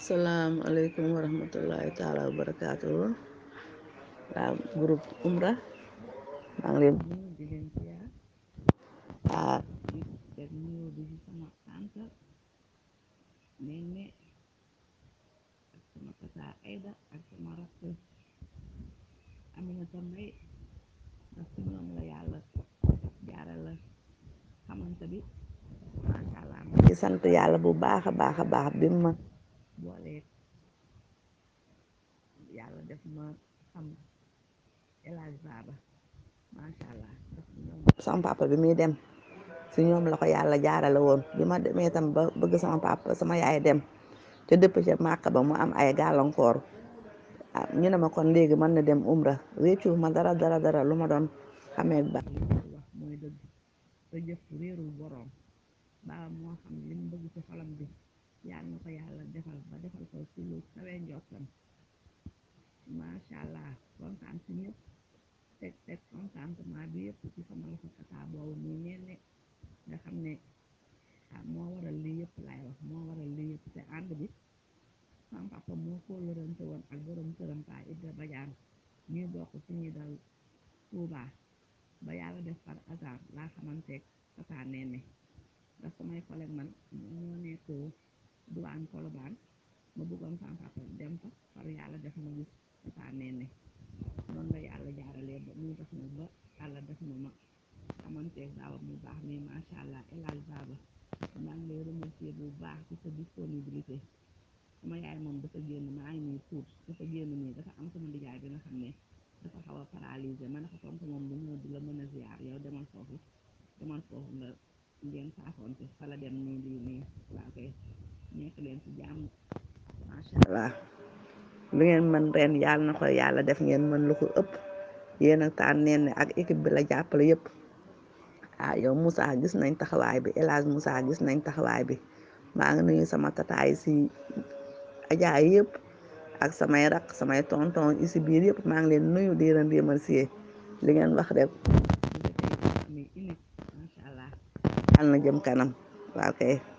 salaamaaleykum wa rahmatullahi taala wa barakaatu waaw groupe umra maa ngi leen di nuyu di leen ziar ah di teg nuyoo bi ci sama tante Nene ak sama tata Aida ak sama rakk Aminata Mbay ndax ci ñoom la yàlla jaare la xamante bi macha allah ma ngi sant yàlla bu baax a baax a baax bi ma boolee yàlla def ma xam El Hadj Baba macha allah ndax ñoom sama papa bi muy dem si ñoom la ko yàlla jaarale woon bi ma demee tam ba bëgg sama papa sama yaay dem te dëpp ca màkk ba mu am ay gàllankoor ah ñu ne ma kon léegi mën na dem umra réccu ma dara dara dara lu ma doon xamee ba wax mooy dëgg te jëf réerul boroom baa moo xam li mu bëgg ci xolam bi yàlla na ko yàlla defal ba defal ko ci lu kawee njottam macha allah kontaan si ñëpp teg teg contentement bi yëpp ci sama loxo tata boobu muy ñenne nga xam ne ah moo waral lii yëpp laay wax moo waral lii yëpp te ànd bi sama papa moo ko lërante woon ak borom këram Pa Ibra Badiane ñuy bokk ci ñuy dal Tuuba ba yàlla def par hasard laa xamanteeg tata Nene ndax samay collègue man ñoo nekk duwaan Kolobaan ma bëggoon sama papa dem fa par yàlla def ma gis tata Nene noonu la yàlla jaaralee ba muy def na ba yàlla def na ma xamanteeg daaw mu baax mi macha allah El Hadj Baba maa ngi lay remercier bu baax ci sa disponibilité sama yaay moom dafa génn maa ngi nii tuut dafa génn nii dafa am sama ndijaay bi nga xam ne dafa xaw a paralysé ma ne ko tontu moom du ñëw di la mën a ziar yow demal foofu demal foofu nga ngeen saafoonte fa la dem nii lii nii waaw kay nekk leen ci jàmm macha allah lu ngeen mën ren yàlla na ko yàlla def ngeen mën lu ko ëpp yéen a taan neen ak équipe bi la jàppale yëpp ah yow Moussa gis nañ taxawaay bi El Hadj Moussa gis nañ taxawaay bi maa ngi nuyu sama tataay si ajaay yëpp ak samay rak samay tonton yi si biir yëpp maa ngi leen nuyu di leen remercier li ngeen wax rek mi unique macha allah yàlla na jëm kanam waaw kay